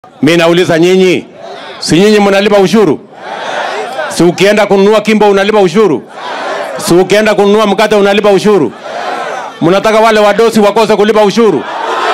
Mi nauliza nyinyi, si nyinyi mnalipa ushuru? Si ukienda kununua kimbo unalipa ushuru? Si ukienda kununua mkate unalipa ushuru? Mnataka wale wadosi wakose kulipa ushuru?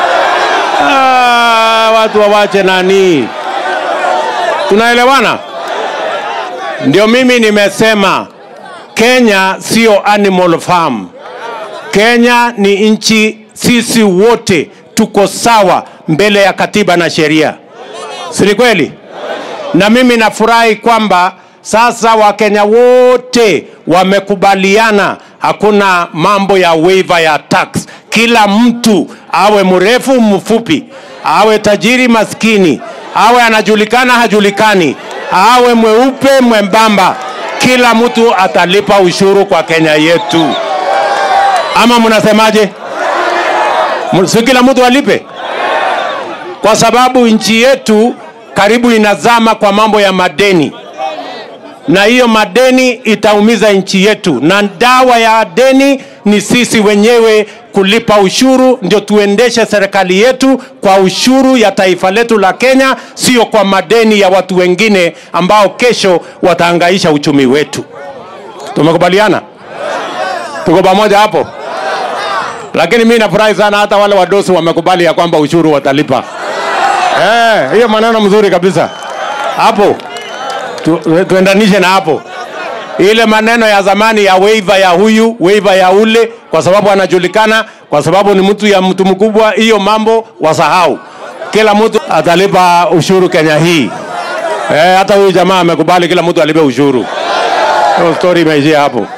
Ah, watu wawache nani? Tunaelewana? Ndio mimi nimesema Kenya sio animal farm. Kenya ni nchi, sisi wote tuko sawa mbele ya katiba na sheria, si ni kweli? Na mimi nafurahi kwamba sasa Wakenya wote wamekubaliana, hakuna mambo ya waiver ya tax. Kila mtu awe mrefu mfupi, awe tajiri maskini, awe anajulikana hajulikani, awe mweupe mwembamba, kila mtu atalipa ushuru kwa Kenya yetu. Ama mnasemaje? Si kila mtu alipe, kwa sababu nchi yetu karibu inazama kwa mambo ya madeni, na hiyo madeni itaumiza nchi yetu, na dawa ya deni ni sisi wenyewe kulipa ushuru, ndio tuendeshe serikali yetu kwa ushuru ya taifa letu la Kenya, sio kwa madeni ya watu wengine ambao kesho wataangaisha uchumi wetu. Tumekubaliana? Tuko pamoja hapo? Lakini mi nafurahi sana hata wale wadosi wamekubali ya kwamba ushuru watalipa. Eh, hiyo maneno mzuri kabisa hapo tu, tuendanishe na hapo ile maneno ya zamani ya waiver ya huyu waiver ya ule, kwa sababu anajulikana, kwa sababu ni mtu ya mtu mkubwa. Hiyo mambo wasahau, kila mtu atalipa ushuru Kenya hii. Eh, hata huyu jamaa amekubali kila mtu alipe ushuru. Hiyo story imeishia hapo.